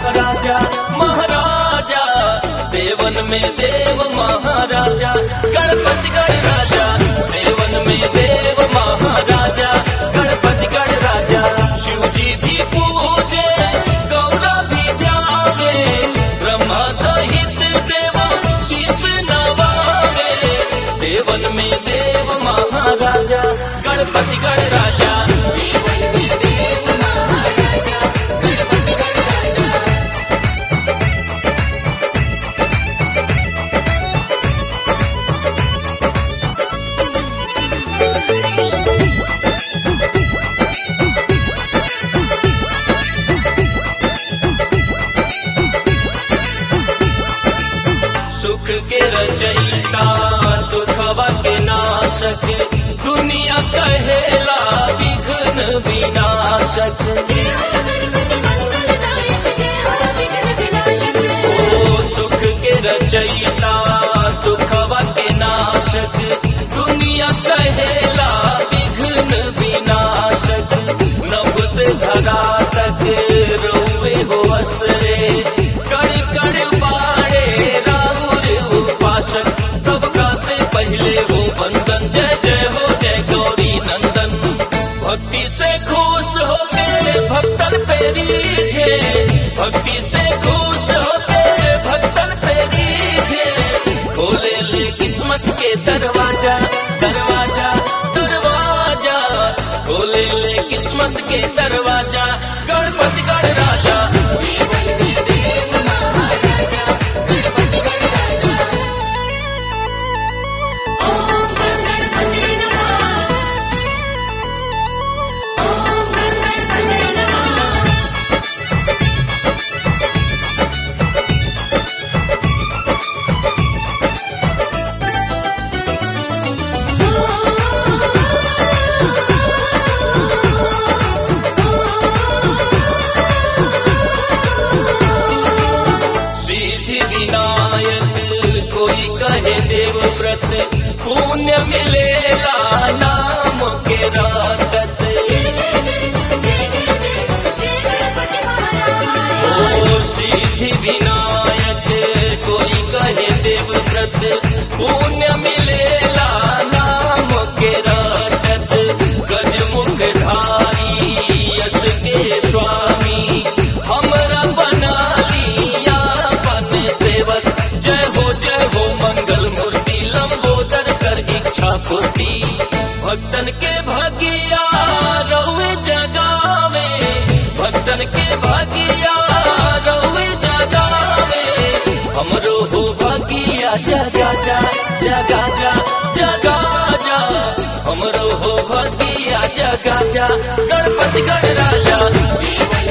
महाराजा महाराजा देवन में देव महाराजा गणपति गणराजा देवन में देव महाराजा गणपति गणराजा शिव जी भी पूजे गौरव भी ध्यावे ब्रह्मा सहित देव शीश नवावे देवन में देव महाराजा गणपति गणराजा देवन में देव महाराजा गणपति गणराजा सुख के रचयिता दुखवा के नाशक दुनिया कहेला विघ्न विनाशक जय हो गणपति मंगलदायक जय हो विघ्न विनाशक ओ सुख के रचयिता दुखवा के नाशक दुनिया कहेला विघ्न विनाशक नभ से धरा तक रोवे हो असरे कण कण बाड़े राहुर उपासक सबका से पहले वो बंदन जय जय हो जय गौरी नंदन भक्ति से खुश होके भक्तन पे रीझे भक्ति से खुश होके भक्तन पे रीझे खोले ले किस्मत के दरवाजा दरवाजा दरवाजा खोले ले किस्मत के दरवाजा गणपति गणराजा देवन में देव महाराजा गणपति गणराजा ओम गणपति नमः ओम गणपति नमः सिद्धि विनायक कोई कहे देव व्रत पुण्य मिलेगा नाम के रागत जय जय जय जय जय जय जय गणपति महाराज ओ सिद्धि विनायक कोई कहे देव व्रत पुण्य मिलेगा नाम के रागत गजमुख धारी यश के स्वामी हमरा बना लिया पन सेवक जय हो जय हो मंगल मूर्ति लंबोदर कर इच्छा पूर्ति भक्तन के भगिया रउए जगावे भक्तन के भगिया रउए जगावे हमरो हो भगिया जगा जा जगा जा जगा जा हमरो हो भगिया जगा जा गणपति गणराजा देवन